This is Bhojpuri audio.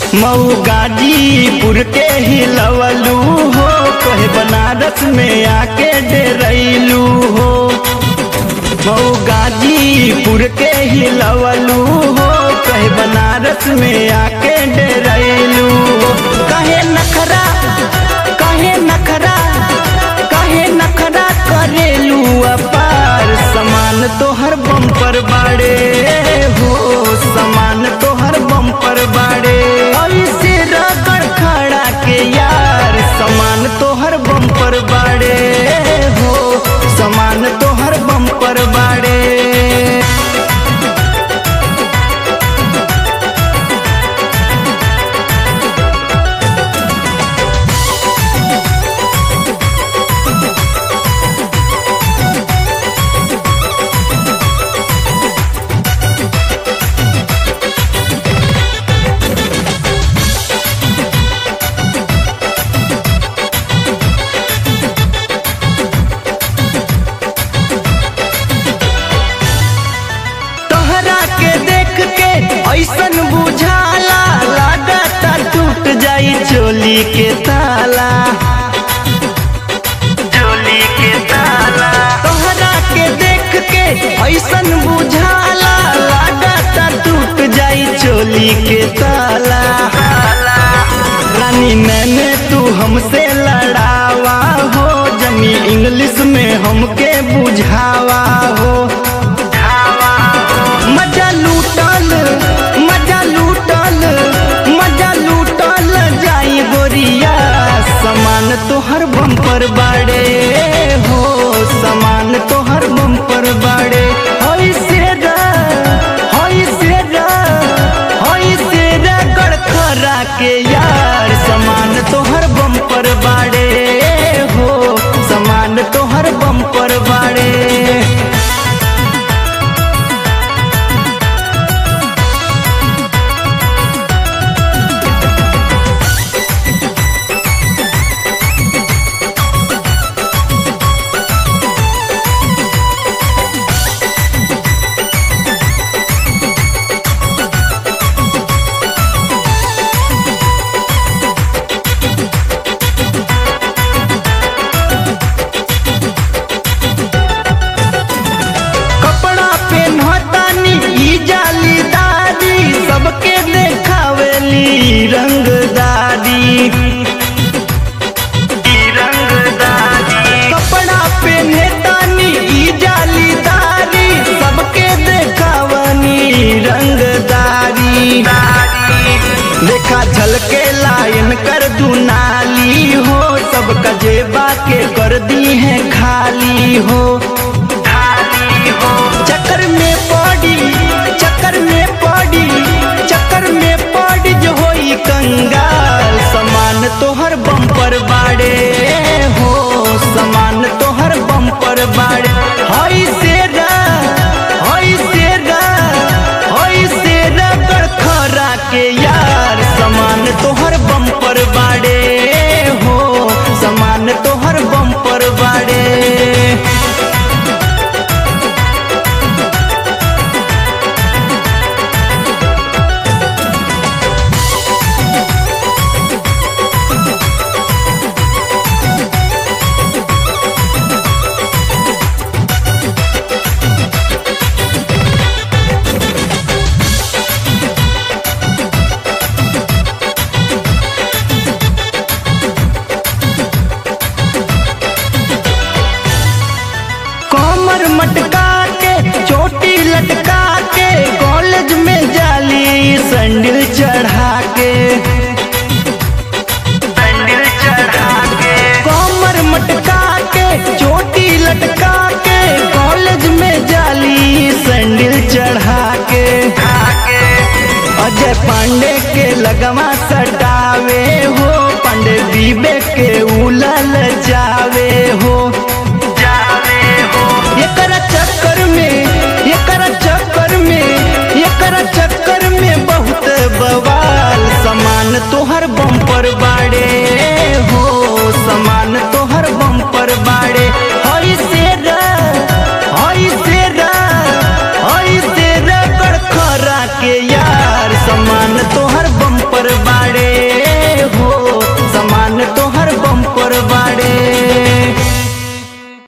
मऊ गाजीपुर के हिलवलू हो कहे बनारस में आके डेरैलू हो मऊ गाजीपुर के हिलवलू हो कहे बनारस में आके डेरैलू हो कहे नखरा कहे नखरा कहे नखरा करेलू अपार समान तोहर बम्पर बाड़े हो समान तोहर बम्पर बाड़े ऐसे रगड़ खड़ा के यार समान तोहर बम्पर बाड़े हो समान तोहर बम्पर बाड़े तोहरा के देख के ऐसन बुझाला लागता टूट जाई चोली के ताला चोली के ताला तोहरा के देख के ऐसन बुझाला लागता टूट जाई चोली के ताला रानी मैंने तू हमसे लड़ावा हो जमी इंग्लिश में हमके बुझावा हो मजा लूटल मजा लूटल मजा लूटल जाई गोरिया समान तोहर बम्पर बाड़े हो समान तोहर बम्पर बाड़े होई सेरा होई सेरा होई सेरा गड़खरा के यार समान तोहर बम्पर बाड़े हो समान तोहर बम्पर बाड़े कपड़ा पेन्हतानी ई जालीदारी सबके देखावेली रंगदारी कपड़ा पेन्हतानी ई जालीदारी सबके देखावनी रंगदारी देखा झलके लाइन कर दुनाली हो सब कजेबा के कर दी है खाली हो चक्कर में पड़ी चक्कर में पड़ी चक्कर में पड़ी जो होई कंगाल समान तोहर बम्पर बाड़े हो समान तोहर बम्पर बाड़े हई सेरा हई सेरा हई सेरा गड़खरा के यार समान तोहर बम्पर बाड़े हो समान तोहर बम्पर बाड़े कमर मटका के चोटी लटका के कॉलेज में जाली संडिल चढ़ा के संडिल चढ़ा के कमर मटका के चोटी लटका के कॉलेज में जाली संडिल चढ़ा के अजय पांडे के लगवा सटावे हो पांडे बीबे के उलल जावे हो जावे हो